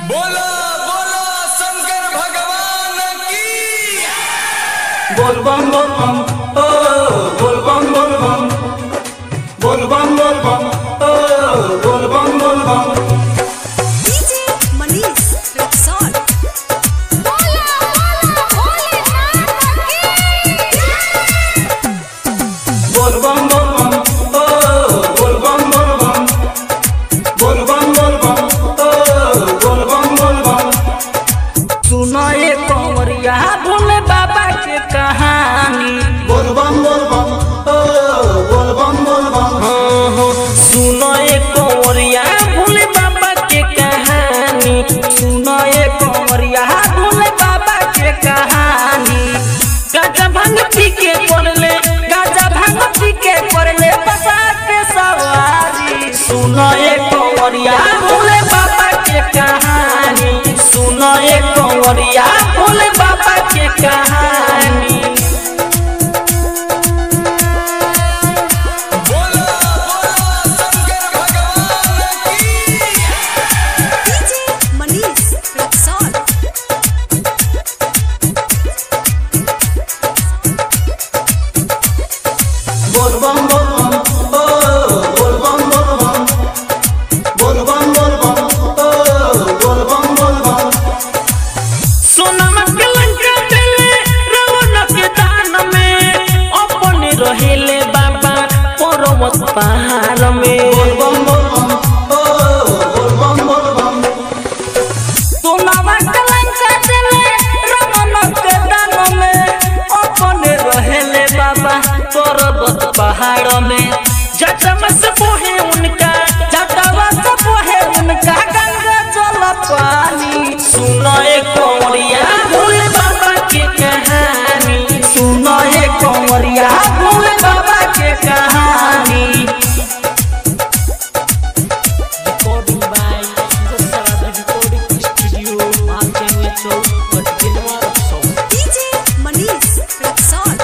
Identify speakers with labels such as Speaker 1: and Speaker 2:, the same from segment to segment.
Speaker 1: बोलो बोलो शंकर भगवान की
Speaker 2: बोल बम बोल बम ओ बोल बम बोल बम बोल बम बोल बम ओ बोल बम बोल बम
Speaker 3: DJ Manish Rexall. Bola bola Bholenath की
Speaker 2: बोल बम बोल बम ओ बोल बम बोल बम बोल बम बोल बम ओ बोल बम बोल बम
Speaker 4: सुनो ये कंवरिया भोले बाबा के कहानी
Speaker 2: बोल बम बोल बम ओ बोल बम बोल बम
Speaker 4: सुनो ये कंवरिया भोले बाबा के कहानी सुनो ये कंवरिया भोले बाबा के कहानी गाजा भांग पी के पड़ले गाजा भांग पी के पड़ले बसा के सवारी सुनो ये कंवरिया भोले बाबा के कहानी सुनो ये कंवरिया भोले बाबा के कहानी
Speaker 1: बोलो बोलो शंकर भगवान की
Speaker 3: DJ Manish Rexall.
Speaker 2: बोल बम बोल बम ओ बोल बम बोल बम बोल बम बोल बम ओ बोल बम बोल बम
Speaker 4: सोनमा के लंका देले रावण के दान में अपने रहेले बाबा पर्वत पहाड़ में
Speaker 2: बोल बम बोल बम ओ बोल बम बोल बम
Speaker 4: सोनमा के लंका देले रावण के दान में अपने रहेले बाबा पर्वत पहाड़ में जटम से बोहे उनका जटवा से बोहे उनका गंगा जल पानी सुनो एक कंवरिया भोले बाबा के कहानी सुनो एक कंवरिया भोले बाबा के कहानी Recording by Sarabhi Recording Studio, Martin Chowk, Patkinwar, South.
Speaker 3: DJ Manish Rexall.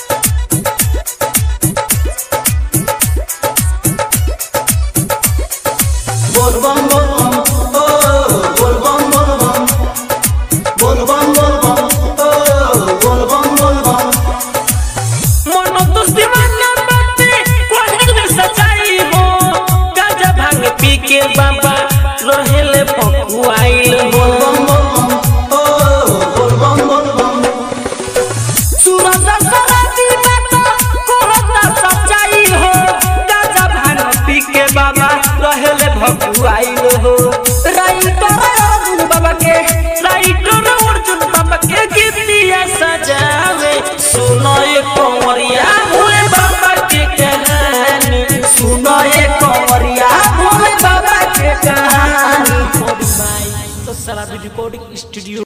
Speaker 2: बोल बम बोल बम ओ बोल बम बोल बम बोल बम बोल बम ओ बोल बम बोल बम
Speaker 4: मनो तो दीवाना बाते कोहर में सच्चाई हो गाजा भांग पी के बाबा रहेले पकुआइल हो
Speaker 2: बोल बम बोल बम ओ बोल बम बोल बम
Speaker 4: सूरज सराती बात कोहर सच्चाई हो गाजा भांग पी के बाबा रहेले भकुआइल हो राइटर अर्जुन बाबा के राइटर अर्जुन बाबा के गीतिया सजावे सुनो ये कंवरिया भोले बाबा के कहानी सुनो ये कंवरिया भोले बाबा के कहानी तो सारा रिकॉर्डिंग स्टूडियो